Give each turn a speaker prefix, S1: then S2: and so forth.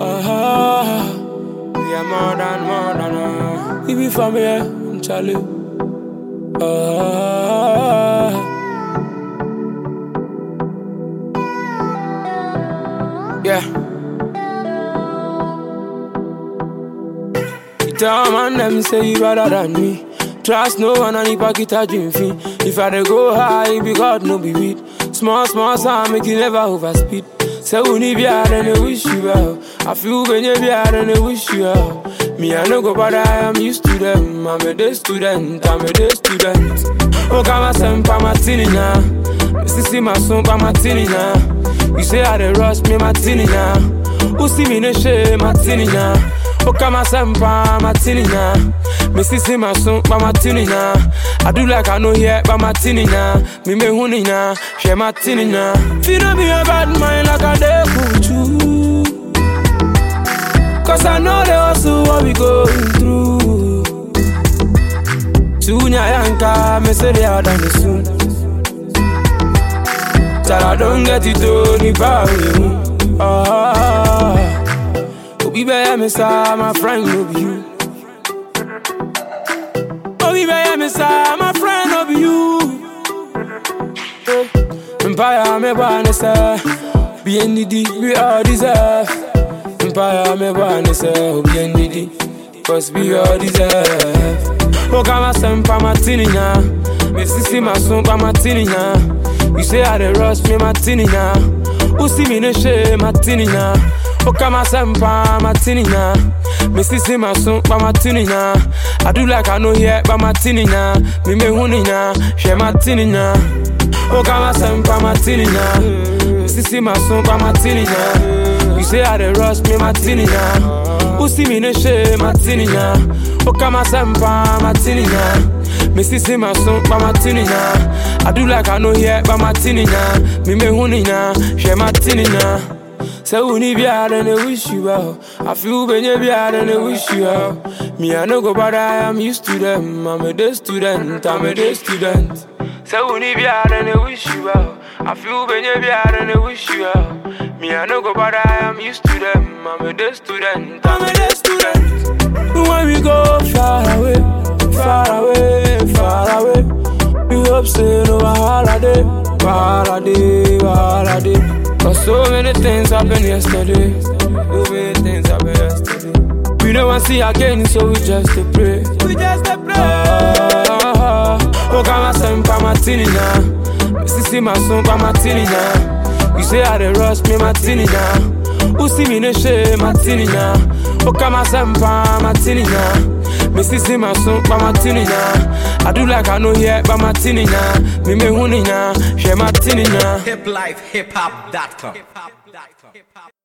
S1: Ah, we are more than more than uh, we be family, Charlie. Ah, yeah. You tell man them say you better than me. Trust no one and if I get a dream fee. If I dey go high, it be God no be weed. Small small sound make you never overspeed. Say we need be hard and they wish you well. I feel when you be hard and they wish you well. Me I no go bother, I am used to them. I'm a day student, I'm a day student. Oh, come on, send pa martini now. Sissy my son pa martini now. You say I dey rush me martini now. Who see me no shame martini now. Oh, come on, send pa martini now. Me sissy my son pa martini now. I do like I know here pa martini now. Me me huni now, share martini now. Feel no be a bad mind like I dey kuchu. Cause I know the hustle what we going through. Tunya yanka, me say they are done soon. Till I don't get it done, if I will. Ah, Obi be me sa, my friend no be you. Obi be me sa, my friend no be you. Eh, Empire me born say, be needy, we all deserve. Empire me born say, be needy, cause we all deserve. Oh, come on, send pa martini now. Me sissy my son pa martini now. You say I dey rush me martini now. Who see me no shame martini now? Oh, come on, send pa martini now. Me sissy my son pa martini now. I do like I know here pa martini now. Me me huni now, share martini now. Oh, come on, send pa martini now. Me sissy my son pa martini now. You say I dey rush me martini now. Who see me no shame martini now? Oh, come on, send pa martini now. Me sissy my son pa martini now. I do like I know here pa martini now. Me me huni now, share martini now. Say we need be hard and they wish you well. I feel when you be hard and they wish you well. Me I no go bother, I am used to them. I'm a day student, I'm a day student. Say we need be hard and they wish you well. I feel when you be hard and they wish you well. Me I no go bother, I am used to them. I'm a day student, I'm a day student. When we go far away, far away, far away. We hope say no holiday, holiday, holiday. Cause so many things happened yesterday. So many things happened yesterday. We don't want to see again, so we just to pray. We just to pray. Ah, oh, come on, send pa martini now. Me sissy my son pa martini now. You say I dey rush me martini now. Who see me no shame martini now? Oh, come on, send pa martini now. Me sissy my son pa martini now. I do like I know here pa martini now. Me me huni now, share martini now.
S2: hiplifehiphop.com.